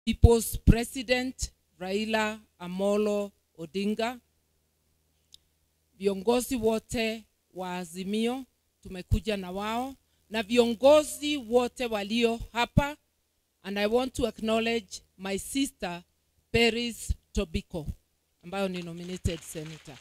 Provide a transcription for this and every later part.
People's President Raila Amolo Odinga, viongozi wote wa Azimio tumekuja na wao na viongozi wote walio hapa and I want to acknowledge my sister Peris Tobiko ambayo ni nominated senator.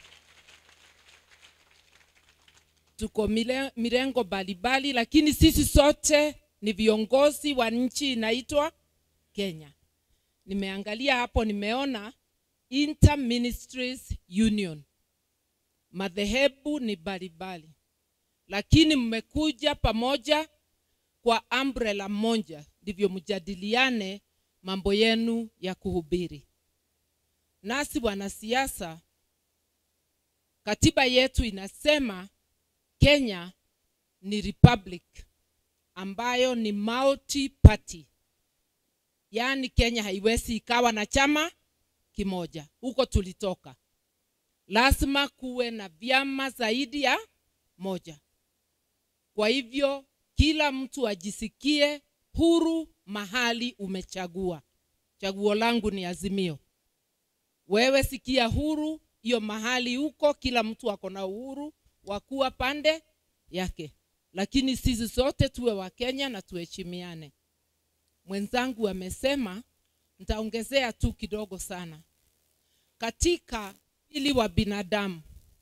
Tuko mile- mirengo mbalimbali, lakini sisi sote ni viongozi wa nchi inaitwa Kenya. Nimeangalia hapo, nimeona Inter Ministries Union, madhehebu ni mbalimbali, lakini mmekuja pamoja kwa umbrella moja, ndivyo mjadiliane mambo yenu ya kuhubiri. Nasi wanasiasa, katiba yetu inasema Kenya ni republic ambayo ni multi party, yaani Kenya haiwezi ikawa na chama kimoja. Huko tulitoka, lazima kuwe na vyama zaidi ya moja. Kwa hivyo kila mtu ajisikie huru mahali umechagua. Chaguo langu ni Azimio. Wewe sikia huru hiyo mahali huko, kila mtu ako na uhuru wa kuwa pande yake, lakini sisi sote tuwe wa Kenya na tuheshimiane. Mwenzangu amesema, nitaongezea tu kidogo sana. Katika ili wa binadamu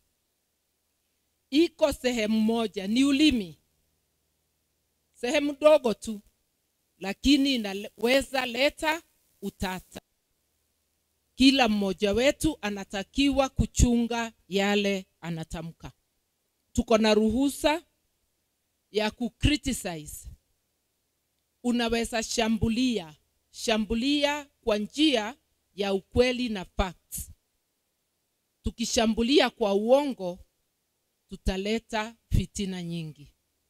iko sehemu moja, ni ulimi, sehemu dogo tu, lakini inaweza leta utata. Kila mmoja wetu anatakiwa kuchunga yale anatamka. Tuko na ruhusa ya kucriticize. Unaweza shambulia, shambulia kwa njia ya ukweli na facts. Tukishambulia kwa uongo, tutaleta fitina nyingi,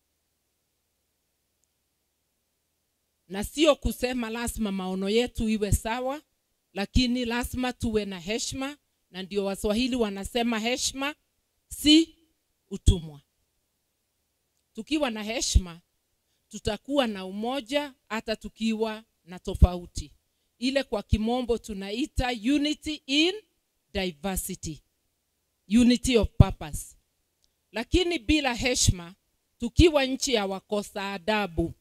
na sio kusema lazima maono yetu iwe sawa, lakini lazima tuwe na heshima, na ndio Waswahili wanasema heshima si utumwa. Tukiwa na heshima, tutakuwa na umoja hata tukiwa na tofauti. Ile kwa kimombo tunaita unity in diversity, unity of purpose. Lakini bila heshima, tukiwa nchi ya wakosa adabu,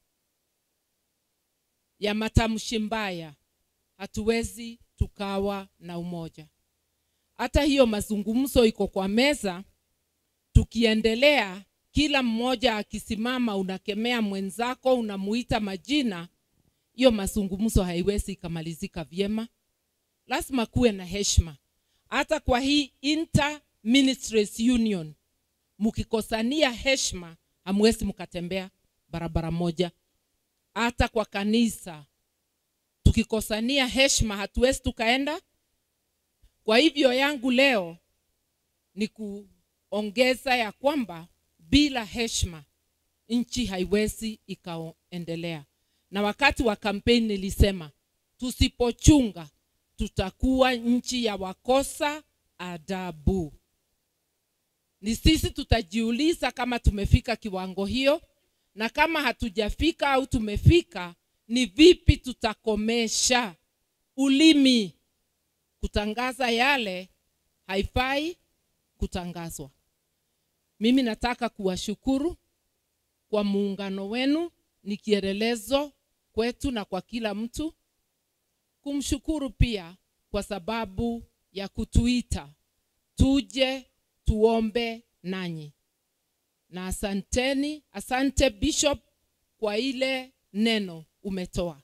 ya matamshi mbaya, hatuwezi tukawa na umoja. Hata hiyo mazungumzo iko kwa meza, tukiendelea kila mmoja akisimama, unakemea mwenzako, unamuita majina, hiyo mazungumzo haiwezi ikamalizika vyema. Lazima kuwe na heshima. Hata kwa hii Inter Ministries Union, mkikosania heshima, hamwezi mkatembea barabara moja. Hata kwa kanisa, tukikosania heshima, hatuwezi tukaenda. Kwa hivyo yangu leo ni kuongeza ya kwamba bila heshima nchi haiwezi ikaendelea. Na wakati wa kampeni nilisema tusipochunga tutakuwa nchi ya wakosa adabu. Ni sisi tutajiuliza kama tumefika kiwango hiyo, na kama hatujafika au tumefika, ni vipi tutakomesha ulimi kutangaza yale haifai kutangazwa. Mimi nataka kuwashukuru kwa muungano wenu, ni kielelezo kwetu na kwa kila mtu. Kumshukuru pia kwa sababu ya kutuita tuje tuombe nanyi, na asanteni, asante Bishop kwa ile neno umetoa,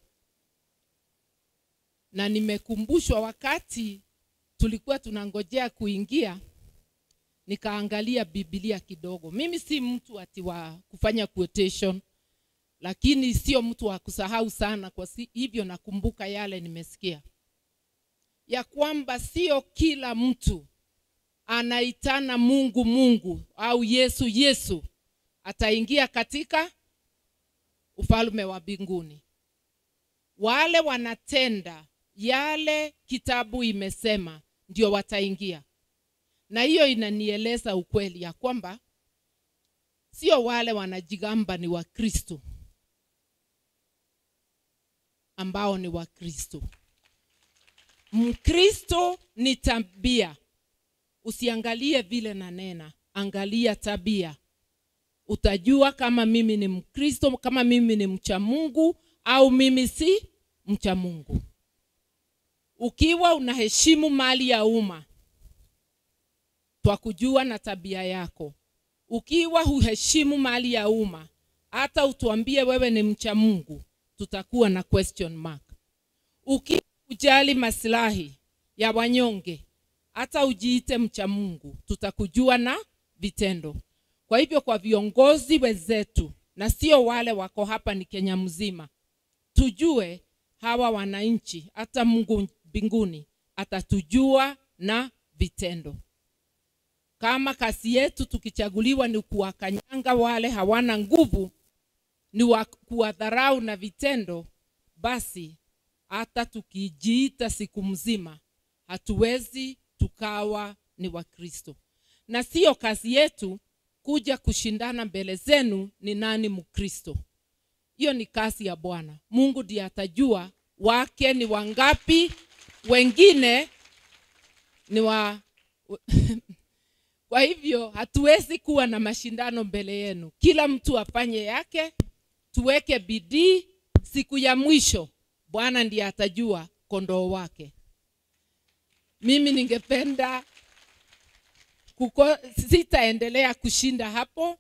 na nimekumbushwa wakati tulikuwa tunangojea kuingia nikaangalia Biblia kidogo. Mimi si mtu ati wa kufanya quotation, lakini sio mtu wa kusahau sana. Kwa si, hivyo nakumbuka yale nimesikia ya kwamba sio kila mtu anaitana Mungu Mungu au Yesu Yesu ataingia katika ufalme wa mbinguni. Wale wanatenda yale kitabu imesema ndio wataingia na hiyo inanieleza ukweli ya kwamba sio wale wanajigamba ni Wakristo ambao ni wakristo mkristo ni tabia usiangalie vile nanena angalia tabia utajua kama mimi ni mkristo kama mimi ni mcha mungu au mimi si mcha mungu ukiwa unaheshimu mali ya umma twakujua na tabia yako ukiwa huheshimu mali ya umma hata utuambie wewe ni mcha mungu tutakuwa na question mark ukiwa ujali masilahi ya wanyonge hata ujiite mcha mungu tutakujua na vitendo kwa hivyo kwa viongozi wenzetu na sio wale wako hapa ni kenya mzima tujue hawa wananchi hata mungu mbinguni atatujua na vitendo kama kazi yetu tukichaguliwa ni kuwakanyanga wale hawana nguvu ni wa kuwadharau na vitendo basi hata tukijiita siku mzima hatuwezi tukawa ni wakristo na siyo kazi yetu kuja kushindana mbele zenu ni nani mkristo hiyo ni kazi ya bwana mungu ndiye atajua wake ni wangapi wengine ni wa kwa hivyo hatuwezi kuwa na mashindano mbele yenu kila mtu afanye yake tuweke bidii siku ya mwisho bwana ndiye atajua kondoo wake mimi ningependa kuko, sitaendelea kushinda hapo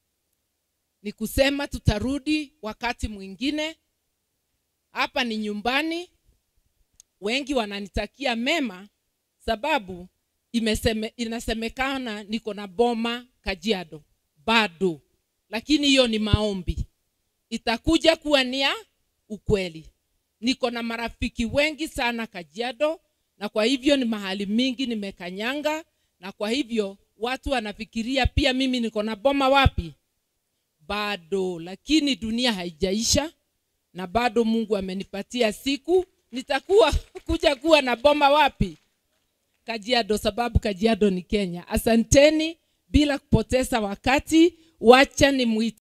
ni kusema tutarudi wakati mwingine hapa ni nyumbani wengi wananitakia mema sababu imeseme, inasemekana niko na boma kajiado bado lakini hiyo ni maombi itakuja kuwa ni ya ukweli niko na marafiki wengi sana kajiado na kwa hivyo ni mahali mingi nimekanyanga na kwa hivyo watu wanafikiria pia mimi niko na boma wapi bado lakini dunia haijaisha na bado mungu amenipatia siku nitakuwa kuja kuwa na boma wapi kajiado sababu kajiado ni kenya asanteni bila kupoteza wakati wacha ni